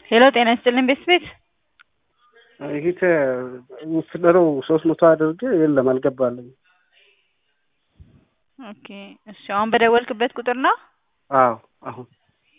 ሄሎ ጤና ይስጥልኝ ቤት ቤት ይሄ ውስደረው ሶስት መቶ አድርጌ የለም አልገባልኝ። ኦኬ እሺ አሁን በደወልክበት ቁጥር ነው? አዎ አሁን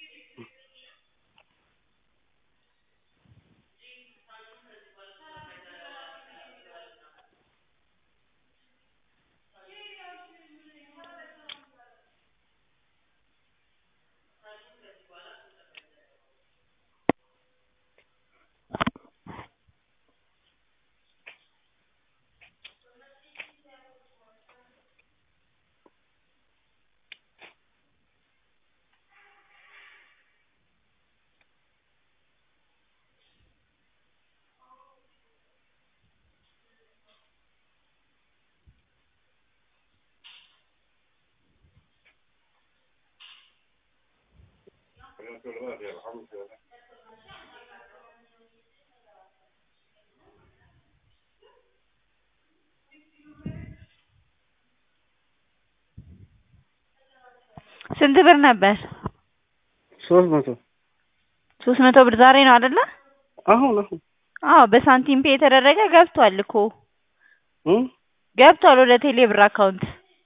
ስንት ብር ነበር? ሶስት መቶ ሶስት መቶ ብር ዛሬ ነው አይደለ? አሁን አሁን አዎ በሳንቲም ፔ የተደረገ ገብቷል እኮ እም ገብቷል ወደ ቴሌ ብር አካውንት።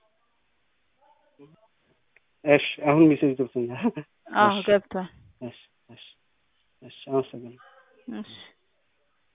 እሺ አሁን ሜሴጅ ገብቶኛል። አዎ ገብቷል። እሺ እሺ እሺ አመሰግናለሁ። እሺ